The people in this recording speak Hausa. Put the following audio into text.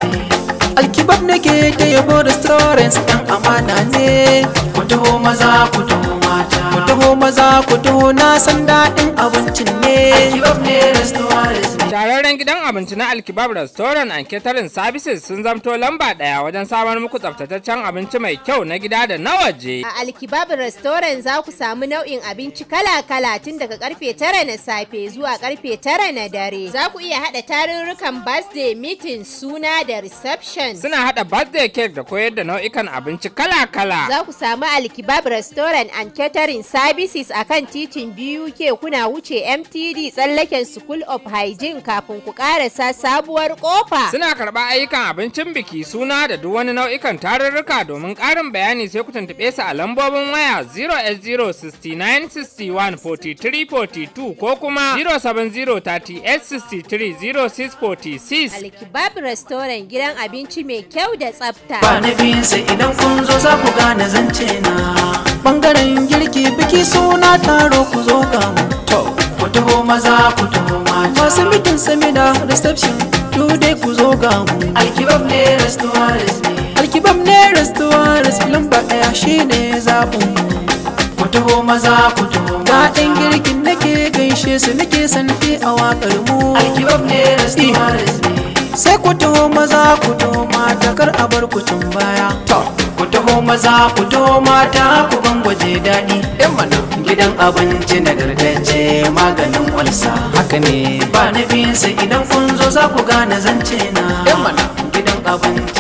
alkibab nake ta yabo restaurants ɗan amana ne ku taho maza ku taho mata ku taho maza ku taho na san daɗin abincin ne alkibab ne restaurants ne Shararren gidan abinci na Alkibab Restaurant and Catering Services sun zamto lamba ɗaya wajen samar muku tsaftataccen abinci mai kyau na gida da na waje. A Alkibab Restaurant za ku samu nau'in abinci kala-kala tun daga karfe tara na safe zuwa karfe tara na dare. Za ku iya haɗa tarurrukan birthday meeting suna da reception. Suna haɗa birthday cake da koyar da nau'ikan abinci kala-kala. Za ku samu Alkibab Restaurant and Catering Services a kan titin BUK kuna wuce MTD tsallaken School of Hygiene kafin ku ƙarasa sabuwar ƙofa. Suna karɓar ayyukan abincin biki suna da duk wani nau'ikan tarurruka domin ƙarin bayani sai ku tuntuɓe su a lambobin waya 08069614342 ko kuma 07038630646. Alkibab Restaurant gidan abinci mai kyau da tsafta. ba na biyunsa idan kun zo za ku gane zance na bangaren girki biki suna taro ku zo ga mu to ku taho maza ku taho mata masu mitin samina reception duk dai ku zo ga mu alkibab ne restaurants ne alkibab ne restaurants lamba ɗaya shine zaɓin mu ku taho maza ku taho mata girkin nake gaishe su nake santi a waƙar mu alkibab ne restaurants ne sai ku taho maza ku taho mata kar a bar ku tun baya to ku taho maza ku taho mata ku ban gwaje daɗi yan mana gidan abinci nagartacce maganin walsa haka ne ba na biyunsa idan kun zo za ku gane zance na yan mana gidan abinci